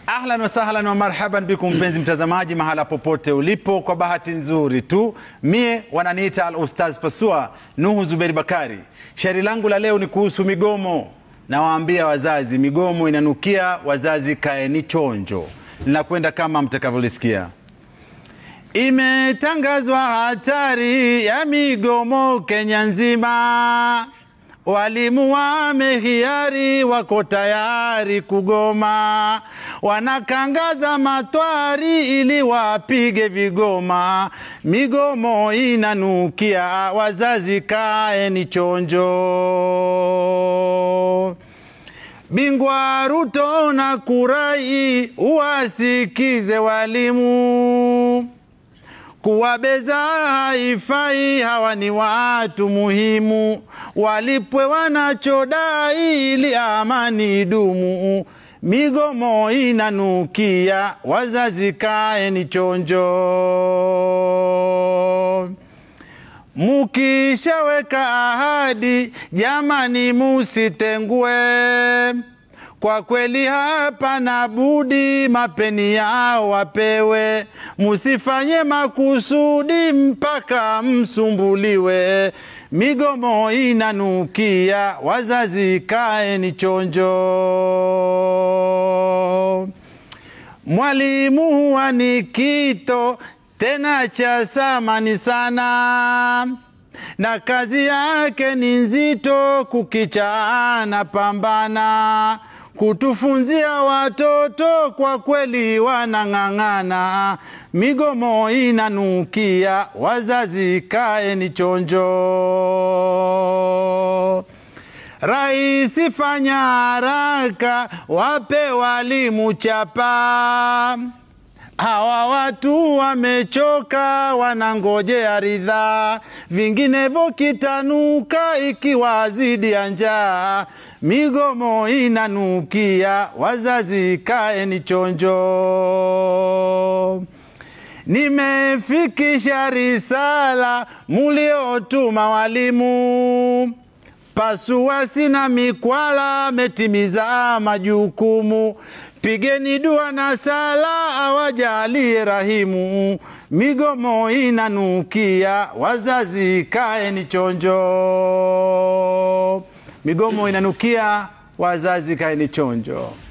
Ahlan wa sahlan wa marhaban bikum, mpenzi mtazamaji, mahala popote ulipo. Kwa bahati nzuri tu mie wananiita al ustaz Pasua Nuhu Zuberi Bakari. Shairi langu la leo ni kuhusu migomo. Nawaambia wazazi, migomo inanukia, wazazi kaeni chonjo. Linakwenda kama mtakavyolisikia. Imetangazwa hatari ya migomo Kenya nzima. Walimu wamehiari, wako tayari kugoma, wanakangaza matwari ili wapige vigoma. Migomo inanukia, wazazi kaeni chonjo. Bingwa Ruto na Kurai, uwasikize walimu kuwabeza haifai, hawa ni watu muhimu, walipwe wanachodai ili amani idumu. Migomo inanukia, wazazi kaeni chonjo. Mukishaweka ahadi, jamani, musitengue. Kwa kweli hapana budi, mapeni yao wapewe, musifanye makusudi mpaka msumbuliwe. Migomo inanukia, wazazi kaeni chonjo. Mwalimu huwa ni kito tena cha samani sana na kazi yake ni nzito, kukicha anapambana kutufunzia watoto, kwa kweli wanang'ang'ana. Migomo inanukia, wazazi kaeni chonjo. Raisi fanya haraka, wape walimu chapa Hawa watu wamechoka, wanangojea ridhaa, vinginevyo kitanuka ikiwa zidi ya njaa. Migomo inanukia, wazazi kaeni chonjo. Nimefikisha risala muliotuma walimu Pasua sina mikwala, metimiza majukumu. Pigeni dua na sala, awajalie rahimu. Migomo inanukia, wazazi kaeni chonjo. Migomo inanukia, wazazi kaeni chonjo.